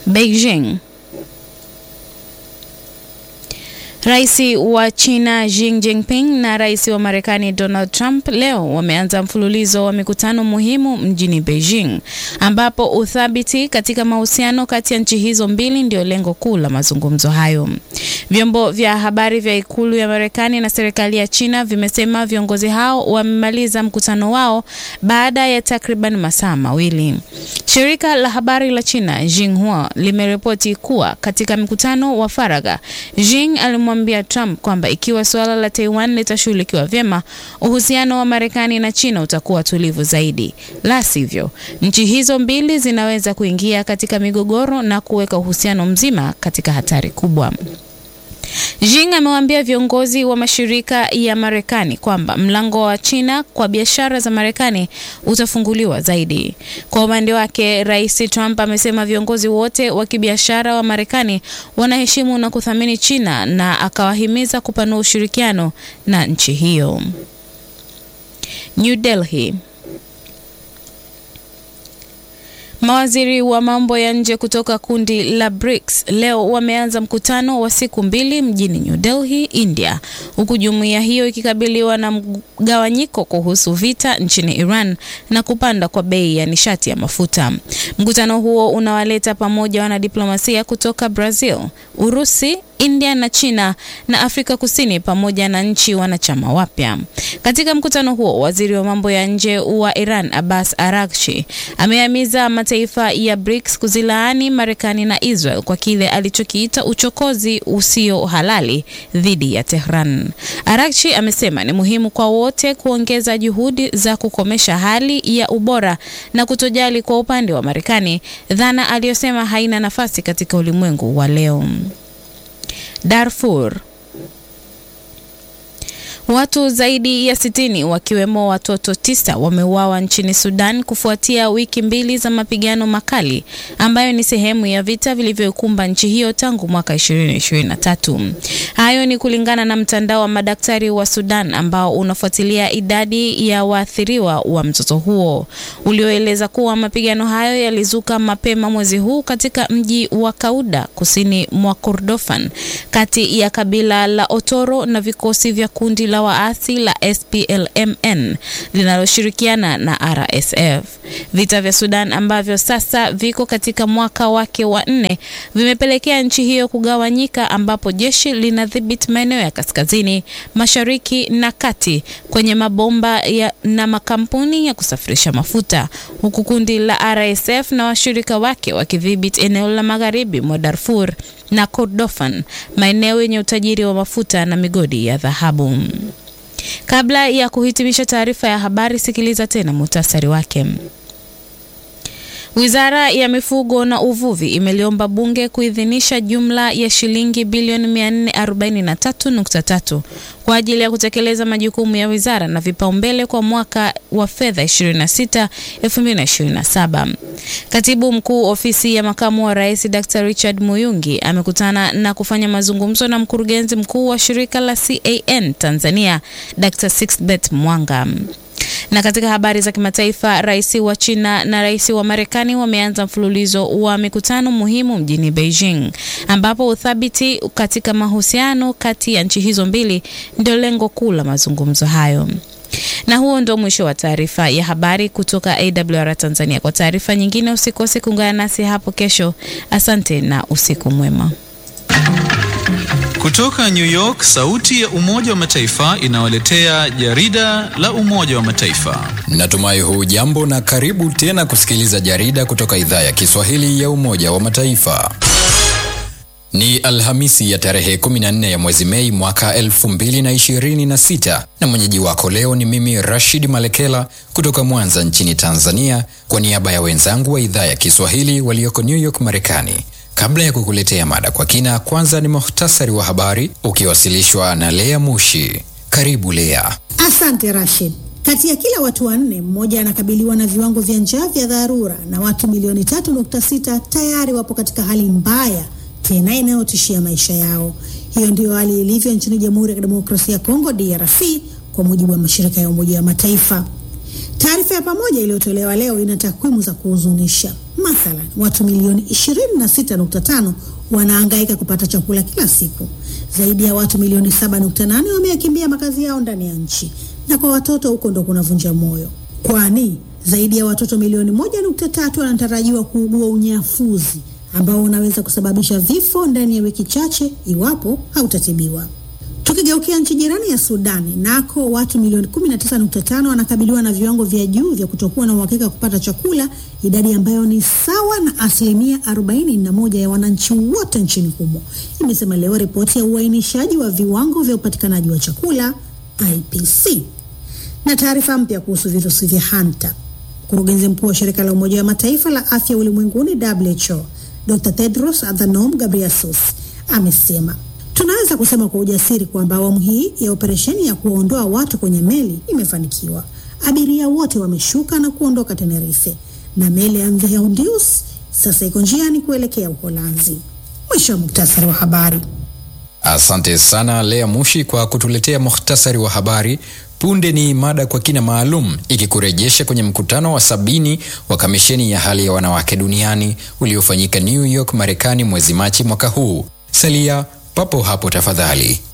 Beijing. Rais wa China Xi Jinping na rais wa Marekani Donald Trump leo wameanza mfululizo wa mikutano muhimu mjini Beijing, ambapo uthabiti katika mahusiano kati ya nchi hizo mbili ndio lengo kuu la mazungumzo hayo. Vyombo vya habari vya ikulu ya Marekani na serikali ya China vimesema viongozi hao wamemaliza mkutano wao baada ya takriban masaa mawili. Shirika la habari la China Xinhua limeripoti kuwa katika mkutano wa faragha, Xi alimwambia Trump kwamba ikiwa suala la Taiwan litashughulikiwa vyema, uhusiano wa Marekani na China utakuwa tulivu zaidi. La sivyo, nchi hizo mbili zinaweza kuingia katika migogoro na kuweka uhusiano mzima katika hatari kubwa. Xi amewaambia viongozi wa mashirika ya Marekani kwamba mlango wa China kwa biashara za Marekani utafunguliwa zaidi. Kwa upande wake, Rais Trump amesema viongozi wote wa kibiashara wa Marekani wanaheshimu na kuthamini China na akawahimiza kupanua ushirikiano na nchi hiyo. New Delhi. Mawaziri wa mambo ya nje kutoka kundi la BRICS leo wameanza mkutano wa siku mbili mjini New Delhi, India, huku jumuiya hiyo ikikabiliwa na mgawanyiko kuhusu vita nchini Iran na kupanda kwa bei ya nishati ya mafuta. Mkutano huo unawaleta pamoja wanadiplomasia kutoka Brazil, Urusi, India na China na Afrika Kusini pamoja na nchi wanachama wapya. Katika mkutano huo, waziri wa mambo ya nje wa Iran Abbas Araghchi amehimiza mataifa ya BRICS kuzilaani Marekani na Israel kwa kile alichokiita uchokozi usio halali dhidi ya Tehran. Araghchi amesema ni muhimu kwa wote kuongeza juhudi za kukomesha hali ya ubora na kutojali kwa upande wa Marekani, dhana aliyosema haina nafasi katika ulimwengu wa leo. Darfur. Watu zaidi ya sitini wakiwemo watoto tisa wameuawa nchini Sudan kufuatia wiki mbili za mapigano makali ambayo ni sehemu ya vita vilivyokumba nchi hiyo tangu mwaka 2023. Hayo ni kulingana na mtandao wa madaktari wa Sudan ambao unafuatilia idadi ya waathiriwa wa mzozo huo, ulioeleza kuwa mapigano hayo yalizuka mapema mwezi huu katika mji wa Kauda kusini mwa Kordofan kati ya kabila la Otoro na vikosi vya kundi la waasi la SPLMN linaloshirikiana na RSF. Vita vya Sudan ambavyo sasa viko katika mwaka wake wa nne vimepelekea nchi hiyo kugawanyika, ambapo jeshi linadhibiti maeneo ya kaskazini, mashariki na kati kwenye mabomba ya, na makampuni ya kusafirisha mafuta, huku kundi la RSF na washirika wake wakidhibiti eneo la magharibi mwa Darfur na Kordofan, maeneo yenye utajiri wa mafuta na migodi ya dhahabu. Kabla ya kuhitimisha taarifa ya habari, sikiliza tena muhtasari wake. Wizara ya Mifugo na Uvuvi imeliomba bunge kuidhinisha jumla ya shilingi bilioni 443.3 kwa ajili ya kutekeleza majukumu ya wizara na vipaumbele kwa mwaka wa fedha 26 2027. Katibu Mkuu Ofisi ya Makamu wa Rais Dr. Richard Muyungi amekutana na kufanya mazungumzo na mkurugenzi mkuu wa shirika la CAN Tanzania Dr. Sixbeth Mwanga. Na katika habari za kimataifa, rais wa China na rais wa Marekani wameanza mfululizo wa mikutano muhimu mjini Beijing, ambapo uthabiti katika mahusiano kati ya nchi hizo mbili ndio lengo kuu la mazungumzo hayo. Na huo ndio mwisho wa taarifa ya habari kutoka AWR Tanzania. Kwa taarifa nyingine, usikose kuungana nasi hapo kesho. Asante na usiku mwema. Kutoka New York, sauti ya Umoja wa Mataifa inawaletea jarida la Umoja wa Mataifa. Natumai huu jambo na karibu tena kusikiliza jarida kutoka idhaa ya Kiswahili ya Umoja wa Mataifa. Ni Alhamisi ya tarehe 14 ya mwezi Mei mwaka 2026 na mwenyeji wako leo ni mimi Rashid Malekela kutoka Mwanza nchini Tanzania kwa niaba ya wenzangu wa idhaa ya Kiswahili walioko New York Marekani. Kabla ya kukuletea mada kwa kina, kwanza ni muhtasari wa habari ukiwasilishwa na Lea Mushi. Karibu Lea. Asante Rashid. Kati ya kila watu wanne mmoja anakabiliwa na viwango vya njaa vya dharura na watu milioni 3.6 tayari wapo katika hali mbaya tena inayotishia maisha yao. Hiyo ndiyo hali ilivyo nchini Jamhuri ya Kidemokrasia ya Kongo DRC, kwa mujibu wa mashirika ya Umoja wa Mataifa. Taarifa ya pamoja iliyotolewa leo ina takwimu za kuhuzunisha. Mathalan, watu milioni 26.5 wanahangaika kupata chakula kila siku. Zaidi ya watu milioni 7.8 wameyakimbia makazi yao ndani ya nchi, na kwa watoto huko ndo kunavunja moyo, kwani zaidi ya watoto milioni 1.3 wanatarajiwa kuugua unyafuzi ambao unaweza kusababisha vifo ndani ya wiki chache iwapo hautatibiwa. Tukigeukia nchi jirani ya Sudani, nako watu milioni 19.5 wanakabiliwa na viwango vya juu vya kutokuwa na uhakika wa kupata chakula, idadi ambayo ni sawa na asilimia 41 ya wananchi wote nchini humo, imesema leo ripoti ya uainishaji wa viwango vya upatikanaji wa chakula IPC. Na taarifa mpya kuhusu virusi vya hanta, mkurugenzi mkuu wa shirika la Umoja wa Mataifa la afya ulimwenguni WHO Dr. Tedros Adhanom Ghebreyesus amesema tunaweza kusema kwa ujasiri kwamba awamu hii ya operesheni ya kuwaondoa watu kwenye meli imefanikiwa. Abiria wote wameshuka na kuondoka Tenerife na meli ya Mvea Undius sasa iko njiani kuelekea Uholanzi. Mwisho wa muktasari wa habari. Asante sana Lea Mushi kwa kutuletea muhtasari wa habari. Punde ni mada kwa kina maalum ikikurejesha kwenye mkutano wa sabini wa kamisheni ya hali ya wanawake duniani uliofanyika New York, Marekani mwezi Machi mwaka huu. Salia papo hapo tafadhali.